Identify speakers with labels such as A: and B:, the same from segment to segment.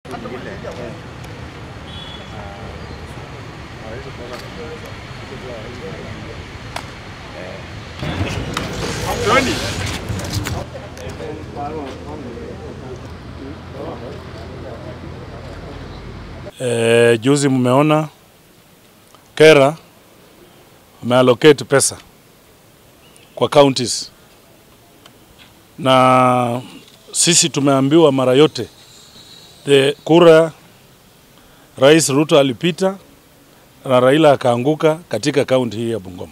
A: E, juzi mmeona Kera ameallocate pesa kwa counties na sisi tumeambiwa mara yote the kura Rais Ruto alipita na Raila akaanguka katika kaunti hii ya Bungoma.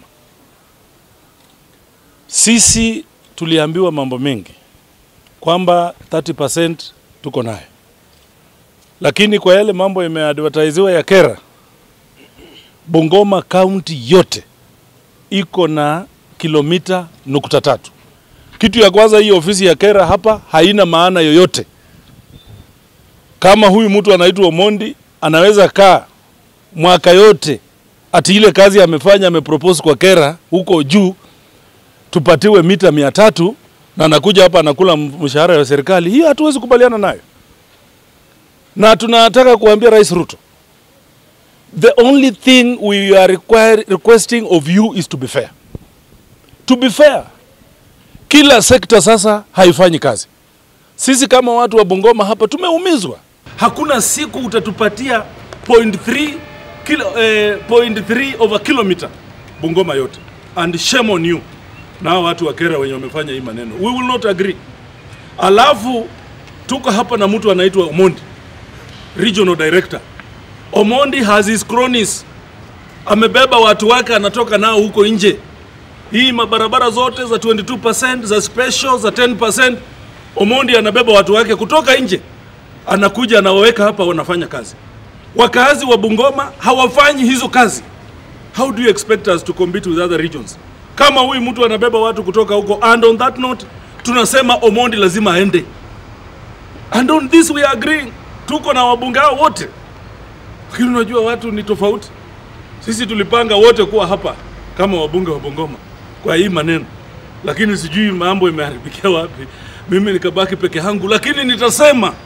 A: Sisi tuliambiwa mambo mengi kwamba 30% tuko nayo, lakini kwa yale mambo yameadvertisiwa ya Kera, Bungoma kaunti yote iko na kilomita nukta tatu. Kitu ya kwanza, hii ofisi ya Kera hapa haina maana yoyote. Kama huyu mtu anaitwa Omondi anaweza kaa mwaka yote ati ile kazi amefanya amepropose kwa Kera huko juu tupatiwe mita mia tatu na anakuja hapa anakula mshahara wa serikali, hiyo hatuwezi kubaliana nayo, na tunataka kuambia Rais Ruto, the only thing we are require, requesting of you is to be fair. To be fair, kila sekta sasa haifanyi kazi. Sisi kama watu wa Bungoma hapa tumeumizwa. Hakuna siku utatupatia 0.3 kilo, eh, 0.3 over kilometer Bungoma yote, and shame on you na hao watu wa Kera wenye wamefanya hii maneno, we will not agree. Alafu tuko hapa na mtu anaitwa Omondi, regional director. Omondi has his cronies, amebeba watu wake, anatoka nao huko nje. Hii mabarabara zote za 22% za special za 10%, Omondi anabeba watu wake kutoka nje, anakuja anawaweka hapa, wanafanya kazi. Wakazi wa Bungoma hawafanyi hizo kazi. How do you expect us to compete with other regions? Kama huyu mtu anabeba watu kutoka huko, and on that note tunasema Omondi lazima aende, and on this we are agreeing. Tuko na wabunge hao wote, lakini unajua watu ni tofauti. Sisi tulipanga wote kuwa hapa kama wabunge wa Bungoma kwa hii maneno, lakini sijui mambo imeharibikia wapi. Mimi nikabaki peke yangu, lakini nitasema